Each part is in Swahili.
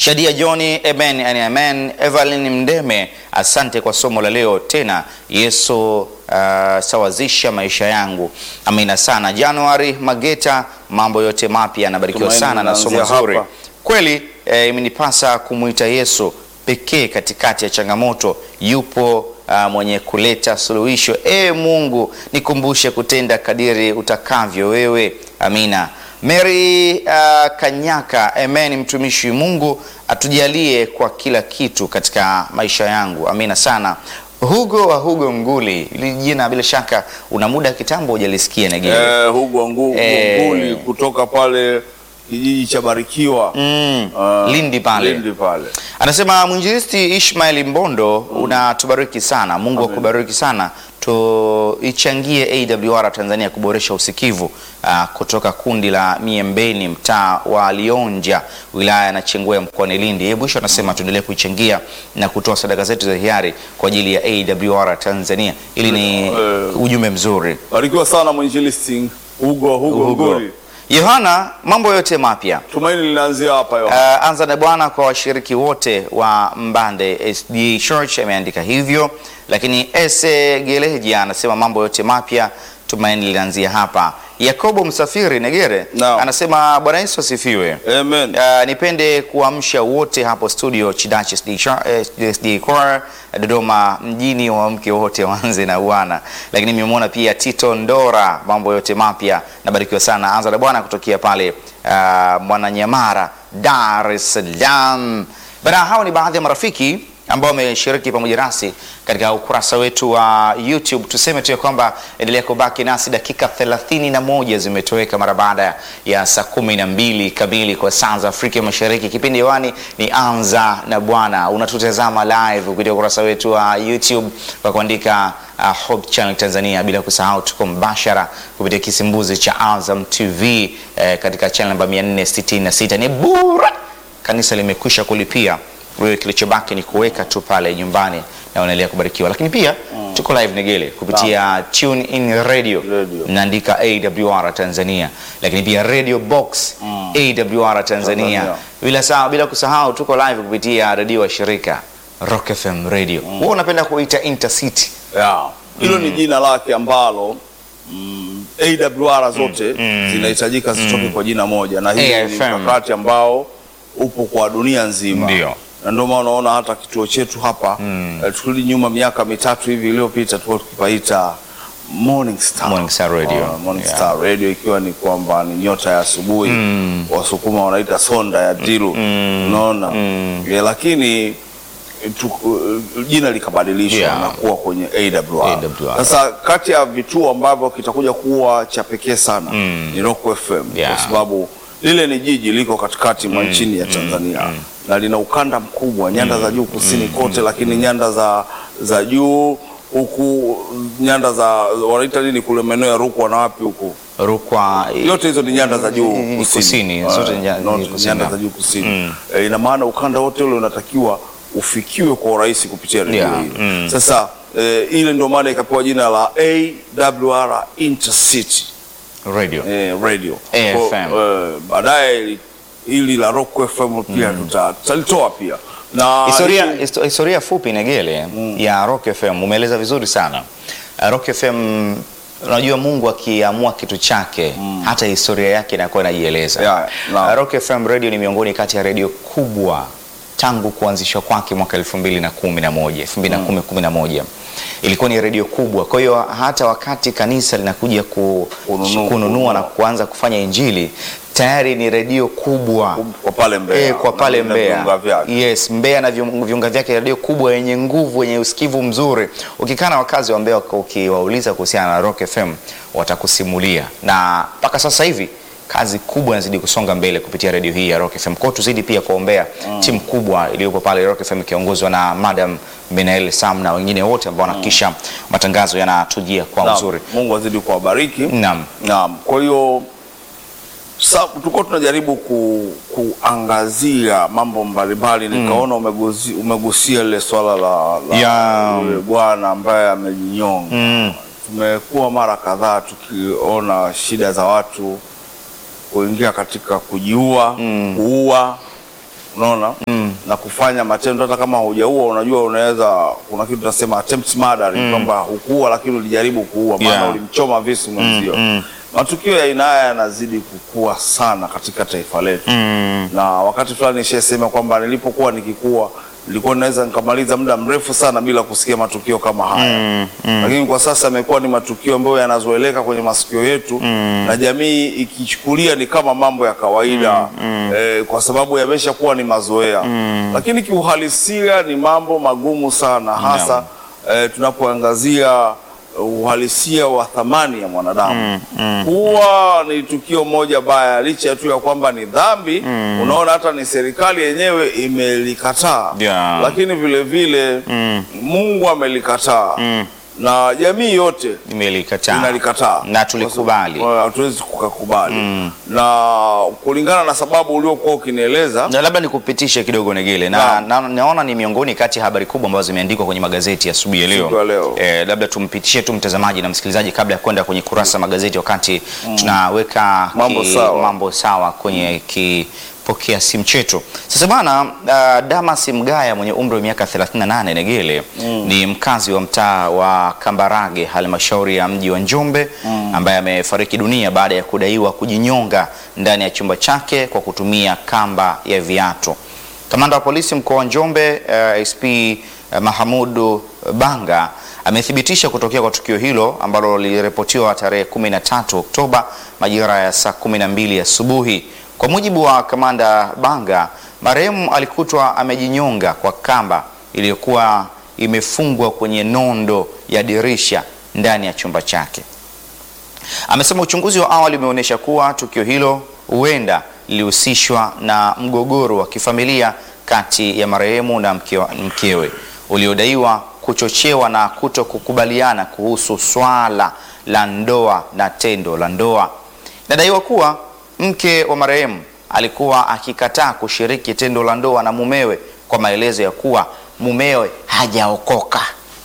Shadia Johni, amen and amen. Evelyn Mdeme, asante kwa somo la leo tena. Yesu uh, sawazisha maisha yangu, amina sana. Januari Mageta, mambo yote mapya, anabarikiwa Tumaini sana na somo linaanzia zuri hapa. kweli. eh, imenipasa kumwita Yesu pekee katikati ya changamoto. Yupo uh, mwenye kuleta suluhisho. E Mungu, nikumbushe kutenda kadiri utakavyo wewe. Amina. Mary uh, Kanyaka, amen. Mtumishi Mungu atujalie kwa kila kitu katika maisha yangu, amina sana. Hugo wa Hugo Nguli, ili jina bila shaka una muda kitambo hujalisikia Negere. Eh, Hugo Ngu- Eh. Nguli kutoka pale kijiji cha Barikiwa Mm, Ah, Lindi pale. Lindi pale. Anasema mwinjilisti Ishmael Mbondo, unatubariki sana. Mungu akubariki sana. Tuichangie AWR Tanzania kuboresha usikivu ah, kutoka kundi la Miembeni, mtaa wa Lionja, wilaya ya Nachingwea, mkoani Lindi. Hebu Mwisho anasema tuendelee kuichangia na kutoa sadaka zetu za hiari kwa ajili ya AWR Tanzania. Ili ni Eh. ujumbe mzuri. Barikiwa sana mwinjilisti Hugo Hugo Hugo. Nguli. Yohana, mambo yote mapya Tumaini linaanzia hapa Yohana. Uh, anza na Bwana kwa washiriki wote wa Mbande SD Church ameandika hivyo, lakini Ese Geleji anasema mambo yote mapya, tumaini linaanzia hapa. Yakobo Msafiri Negere Naam. anasema Bwana Yesu asifiwe. Amen. Uh, nipende kuamsha wote hapo studio Chidachi SD Char- eh, SD Choir Dodoma mjini, waamke wote waanze na Bwana. Lakini nimemwona pia Tito Ndora, mambo yote mapya, nabarikiwa sana. Anza na Bwana kutokea pale uh, Mwananyamara, Dar es Salaam. Bana, hao ni baadhi ya marafiki ambao wameshiriki pamoja nasi katika ukurasa wetu wa YouTube. Tuseme tu ya kwamba endelea kubaki nasi, dakika 31 zimetoweka mara baada ya saa kumi na mbili kamili kwa saa za Afrika Mashariki. Kipindi hewani ni Anza na Bwana, unatutazama live kupitia ukurasa wetu wa YouTube kwa kuandika uh, Hope Channel Tanzania, bila kusahau tuko mbashara kupitia kisimbuzi cha Azam TV eh, katika channel namba 466 ni bure kanisa limekwisha kulipia. Wewe kilichobaki ni kuweka tu pale nyumbani na unaendelea kubarikiwa. Lakini pia tuko live Negele kupitia Tune In Radio, Radio. mnaandika AWR Tanzania, lakini pia Radio Box AWR Tanzania, Tanzania. bila saa, bila kusahau tuko live kupitia redio wa shirika Rock FM Radio. Wewe unapenda kuita Intercity Yeah. Hilo ni jina lake ambalo mm, AWR zote zinahitajika zitoke kwa jina moja, na hii ni AFM. mkakati ambao upo kwa dunia nzima. Ndio. Na ndio maana unaona hata kituo chetu hapa eh, tukirudi nyuma miaka mitatu hivi iliyopita tulikuwa tukipaita Morning Star. Morning Star Radio. Ah, Morning Yeah. Star Radio ikiwa ni kwamba ni nyota ya asubuhi Wasukuma wanaita sonda ya dilu unaona Eh, lakini tu, uh, jina likabadilishwa Yeah. na kuwa kwenye AWR. AWR. Sasa kati ya vituo ambavyo kitakuja kuwa cha pekee sana ni Rock FM Yeah. kwa sababu lile ni jiji liko katikati mwa nchini ya Tanzania na lina ukanda mkubwa, nyanda za juu kusini kote, lakini nyanda za za juu huku, nyanda za wanaita nini kule maeneo ya Rukwa na wapi huku Rukwa yote hizo ni nyanda za juu Mm, kusini, kusini, Ah, zote nya- no, ni kusini. nyanda za juu kusini. Eh, ina maana ukanda wote ule unatakiwa ufikiwe kwa urahisi kupitia redio Yeah, hii. mm. Sasa eh, ile ndio maana ikapewa jina la AWR Intercity Radio. eh, radio. AFM. Kwa- eh, baadaye ili- hili la Rock FM pia tuta- tutalitoa pia na Historia, hili- histo- historia fupi Negele ya Rock FM umeeleza vizuri sana. Uh, Rock FM unajua Mungu akiamua kitu chake hata historia yake inakuwa inajieleza. Yeah, naam. Uh, Rock FM radio ni miongoni kati ya redio kubwa tangu kuanzishwa kwake mwaka 2011 2010 11 ilikuwa ni redio kubwa. Kwa hiyo hata wakati kanisa linakuja ku, Kununua- kununua na kuanza kufanya injili tayari ni redio kubwa kwa pale Mbeya Eh, kwa na pale vile Mbeya. viunga vyake. Yes, Mbeya na viung- viunga vyake redio kubwa yenye nguvu yenye usikivu mzuri. Ukikaa na wakazi wa Mbeya ukiwauliza kuhusiana na Rock FM watakusimulia, na mpaka sasa hivi kazi kubwa inazidi kusonga mbele kupitia redio hii ya Rock FM. Kwa hiyo tuzidi pia kuombea timu kubwa iliyopo pale Rock FM ikiongozwa na Madam Benael Sam na wengine wote ambao wanahakikisha matangazo yanatujia kwa Naam, uzuri. Mungu azidi kuwabariki. Naam. Naam. Kwa hiyo sa- tulikuwa tunajaribu ku, kuangazia mambo mbalimbali nikaona umeguzi, umegusia lile swala la, la Ya. yule bwana ambaye amejinyonga. Tumekuwa mara kadhaa tukiona shida za watu kuingia katika kujiua, kuua unaona na kufanya matendo hata kama hujaua, unajua unaweza, kuna kitu tunasema attempt murder, kwamba hukuua lakini ulijaribu kuua, maana Yeah. ulimchoma visu mwenzio. Matukio ya aina haya yanazidi kukua sana katika taifa letu na wakati fulani nishasema kwamba nilipokuwa nikikua nilikuwa naweza nikamaliza muda mrefu sana bila kusikia matukio kama haya lakini kwa sasa yamekuwa ni matukio ambayo yanazoeleka kwenye masikio yetu na jamii ikichukulia ni kama mambo ya kawaida eh, kwa sababu yameshakuwa ni mazoea lakini kiuhalisia ni mambo magumu sana hasa eh, tunapoangazia uhalisia wa thamani ya mwanadamu huwa ni tukio moja baya, licha tu ya kwamba ni dhambi. Unaona, hata ni serikali yenyewe imelikataa, Yeah. lakini vile vile Mungu amelikataa na jamii yote Nimelikataa inalikataa na tulikubali. Kwa- hatuwezi kukakubali na kulingana na sababu uliokuwa ukinieleza Na labda nikupitishe kidogo Negele na, Naam. na, naona ni miongoni kati ya habari kubwa ambazo zimeandikwa kwenye magazeti ya asubuhi ya Siku ya leo. leo. Eh, labda tumpitishe tu mtazamaji na msikilizaji kabla ya kwenda kwenye kurasa magazeti, wakati tunaweka Mambo sawa. mambo sawa kwenye kipokea simu chetu. Sasa bana, uh, Damas Mgaya mwenye umri wa miaka 38 Negele ni mkazi wa mtaa wa Kambarage halmashauri ya mji wa Njombe ambaye amefariki dunia baada ya kudaiwa kujinyonga ndani ya chumba chake kwa kutumia kamba ya viatu. Kamanda wa polisi mkoa wa Njombe uh, SP uh, Mahamudu Banga amethibitisha kutokea kwa tukio hilo ambalo liliripotiwa tarehe 13 Oktoba majira ya saa 12 asubuhi. Kwa mujibu wa kamanda Banga, marehemu alikutwa amejinyonga kwa kamba iliyokuwa imefungwa kwenye nondo ya dirisha ndani ya chumba chake. Amesema uchunguzi wa awali umeonyesha kuwa tukio hilo huenda lilihusishwa na mgogoro wa kifamilia kati ya marehemu na mkewa, mkewe uliodaiwa kuchochewa na kuto kukubaliana kuhusu swala la ndoa na tendo la ndoa. Inadaiwa kuwa mke wa marehemu alikuwa akikataa kushiriki tendo la ndoa na mumewe kwa maelezo ya kuwa mumewe hajaokoka.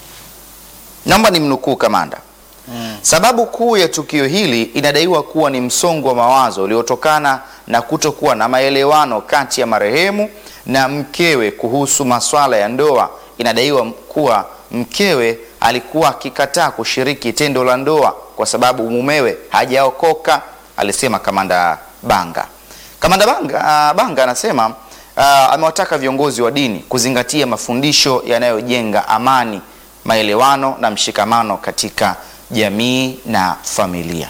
Naomba nimnukuu kamanda. Sababu kuu ya tukio hili inadaiwa kuwa ni msongo wa mawazo uliotokana na kutokuwa na maelewano kati ya marehemu na mkewe kuhusu masuala ya ndoa. Inadaiwa kuwa mkewe alikuwa akikataa kushiriki tendo la ndoa kwa sababu mumewe hajaokoka, alisema kamanda Banga. Kamanda Banga, ah, Banga anasema ah, amewataka viongozi wa dini kuzingatia mafundisho yanayojenga amani, maelewano na mshikamano katika jamii na familia.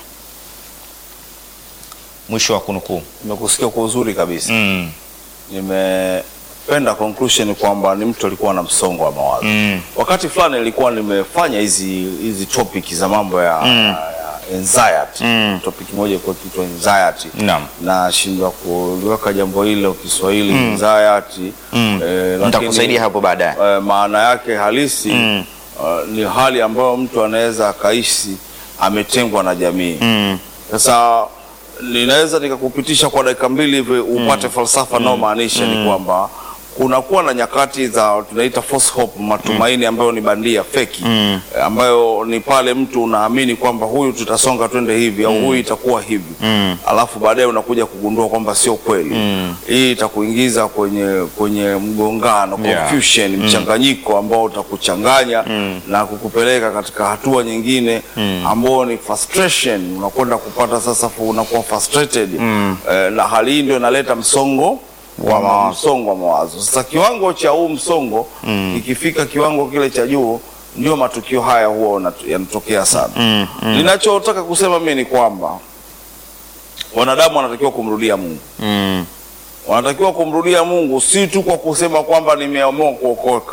Mwisho wa kunukuu. nimekusikia kwa uzuri kabisa Mm, nimependa conclusion kwamba ni mtu alikuwa na msongo wa mawazo mm, wakati fulani nilikuwa nimefanya hizi hizi topic za mambo ya, ya anxiety Mm. topic moja kwa kitu anxiety naam. nashindwa kuliweka jambo hilo Kiswahili anxiety Mm. eh, lakini, Nitakusaidia hapo baadaye. eh, maana yake halisi Mm. uh, ni hali ambayo mtu anaweza akaishi ametengwa na jamii Mm, sasa ninaweza nikakupitisha kwa dakika mbili hivi upate falsafa inayomaanisha ni kwamba kunakuwa na nyakati za tunaita false hope, matumaini ambayo ni bandia feki, Mm. eh, ambayo ni pale mtu unaamini kwamba huyu tutasonga twende hivi au huyu itakuwa hivi Mm. alafu baadaye unakuja kugundua kwamba sio kweli. Mm. Hii itakuingiza kwenye kwenye mgongano Yeah. confusion, mchanganyiko ambao utakuchanganya na kukupeleka katika hatua nyingine ambao ni frustration. Unakwenda kupata sasa, fu- unakuwa frustrated eh, na hali hii ndio inaleta msongo wa mawazo. Msongo wa mawazo. Sasa kiwango cha huu msongo ikifika kiwango kile cha juu, ndio matukio haya huwa unat- yanatokea sana. mm, Ninachotaka kusema mimi ni kwamba wanadamu wanatakiwa kumrudia Mungu, mm. wanatakiwa kumrudia Mungu si tu kwa kusema kwamba nimeamua kuokoka.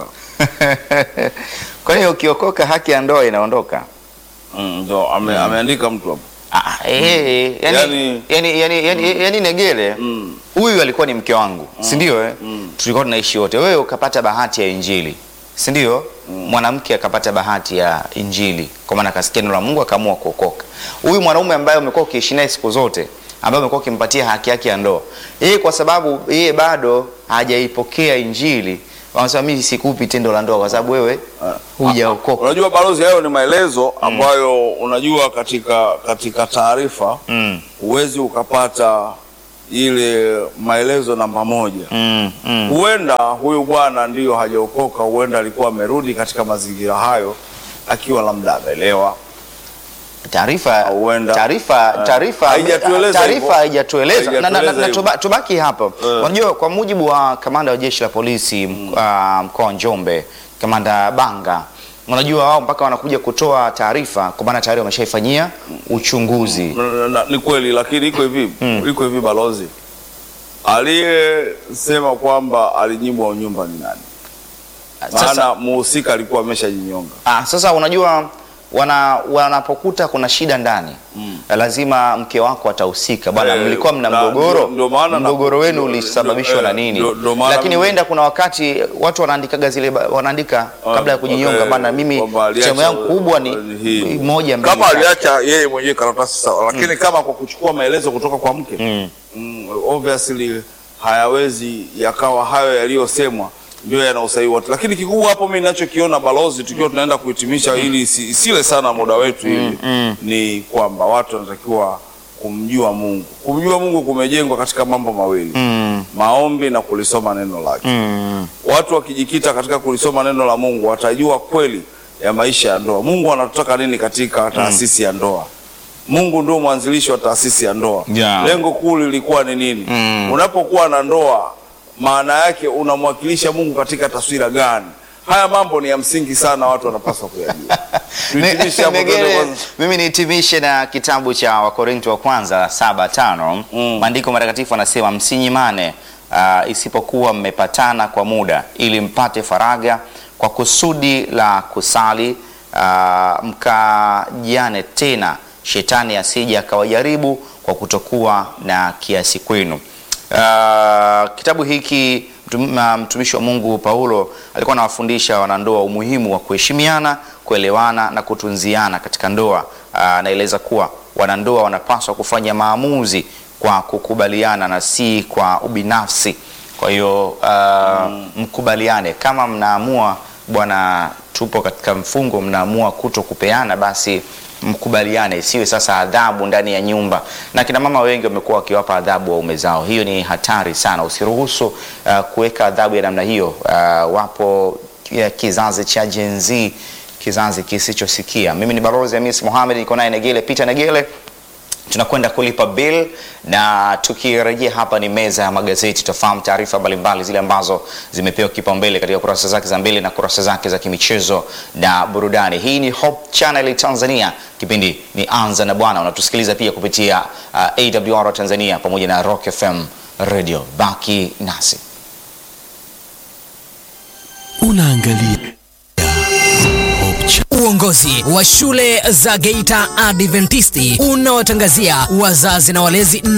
Kwa hiyo ukiokoka haki ya ndoa inaondoka. Mm, Ndio ame, ameandika mtu hapo. Ah, eh, yani, Yani- yani, yani, yani, yani Negele Mm. huyu alikuwa ni mke wangu si ndio eh? tulikuwa tunaishi wote wewe ukapata bahati ya injili si ndio mwanamke akapata bahati ya injili kwa maana akasikia neno la Mungu akaamua kuokoka huyu mwanaume ambaye umekuwa ukiishi naye siku zote ambaye umekuwa ukimpatia haki yake ya ndoa yeye kwa sababu yeye bado hajaipokea injili wanasema mimi sikupi tendo la ndoa kwa sababu wewe hujaokoka Unajua balozi, hayo ni maelezo ambayo unajua katika katika taarifa mm. huwezi ukapata ile maelezo namba moja Mm, mm. huenda huyu bwana ndiyo hajaokoka, huenda alikuwa amerudi katika mazingira hayo akiwa labda amelewa. Taarifa Huenda. taarifa Eh, taarifa haijatueleza hivyo. taarifa haijatueleza na, na, na, Haijatueleza na hivyo. tuba- tubaki hapo. Eh. Unajua, kwa mujibu wa kamanda wa jeshi la polisi m- ah, mkoa wa Njombe, kamanda Banga, unajua wao mpaka wanakuja kutoa taarifa, kwa maana tayari wameshaifanyia uchunguzi. Na- na- na- Ni kweli, lakini iko hivi iko hivi, balozi aliyesema kwamba alinyimwa unyumba ni nani? Sasa, Maana muhusika alikuwa ameshajinyonga. ah, sasa unajua wana wanapokuta kuna shida ndani lazima mke wako atahusika bwana, Eh, mlikuwa mna na- mgogoro, ndio- ndio maana na- mgogoro wenu ndio- ulisababishwa ndio- na eh, nini? ndio- ndio maana Lakini mimi- huenda kuna wakati watu wanaandikaga zile ba- wanaandika kabla ya kujinyonga, eh, bana, mimi kwamba aliacha sehemu yangu kubwa ni hii. moja mbili. Kama tatu. aliacha yeye mwenyewe karatasi sawa, lakini kama kwa kuchukua maelezo kutoka kwa mke Mm. mm, obviously hayawezi yakawa hayo yaliyosemwa ndio yana usahihi wote, lakini kikubwa hapo mimi ninachokiona balozi, tukiwa tunaenda kuhitimisha ili isi- isile sana muda wetu hivi ni kwamba watu wanatakiwa kumjua Mungu. Kumjua Mungu kumejengwa katika mambo mawili Mm, maombi na kulisoma neno lake. mm, Watu wakijikita katika kulisoma neno la Mungu watajua kweli ya maisha ya ndoa. Mungu anataka nini katika taasisi ya ndoa? Mungu ndio mwanzilishi wa taasisi ya ndoa. Yeah. Lengo kuu lilikuwa ni nini? Mm. Unapokuwa na ndoa, maana yake unamwakilisha Mungu katika taswira gani? Haya mambo ni ya msingi sana, watu wanapaswa kuyajua. Tuhitimishe hapo, tuende Megere, kwanza. mimi nihitimishe na kitabu cha Wakorinto wa kwanza saba tano. Mm. Maandiko matakatifu anasema msinyimane, uh, isipokuwa mmepatana kwa muda, ili mpate faraga kwa kusudi la kusali, uh, mkajiane tena, shetani asije akawajaribu kwa kutokuwa na kiasi kwenu. Uh, kitabu hiki mtum- ma- mtumishi wa Mungu Paulo alikuwa anawafundisha wanandoa umuhimu wa kuheshimiana, kuelewana na kutunziana katika ndoa. Uh, anaeleza kuwa wanandoa wanapaswa kufanya maamuzi kwa kukubaliana na si kwa ubinafsi. Kwa hiyo uh, mkubaliane kama mnaamua bwana, tupo katika mfungo, mnaamua kuto kupeana, basi mkubaliane, isiwe sasa adhabu ndani ya nyumba. Na kina mama wengi wamekuwa wakiwapa adhabu waume zao, hiyo ni hatari sana. Usiruhusu uh, kuweka adhabu ya namna hiyo. Uh, wapo ya kizazi cha Gen Z, kizazi kisichosikia. Mimi ni Balozi Hamis Mohamed, niko naye Negele Peter Negele tunakwenda kulipa bill na tukirejea hapa ni meza ya magazeti. Tutafahamu taarifa mbalimbali zile ambazo zimepewa kipaumbele katika kurasa zake za mbele na kurasa zake za kimichezo na burudani. Hii ni Hope Channel Tanzania, kipindi ni Anza na Bwana. Unatusikiliza pia kupitia uh, AWR Tanzania pamoja na Rock FM Radio. Baki nasi. Unaangalia Hope Cha- Uongozi wa shule za Geita Adventisti unawatangazia wazazi na walezi na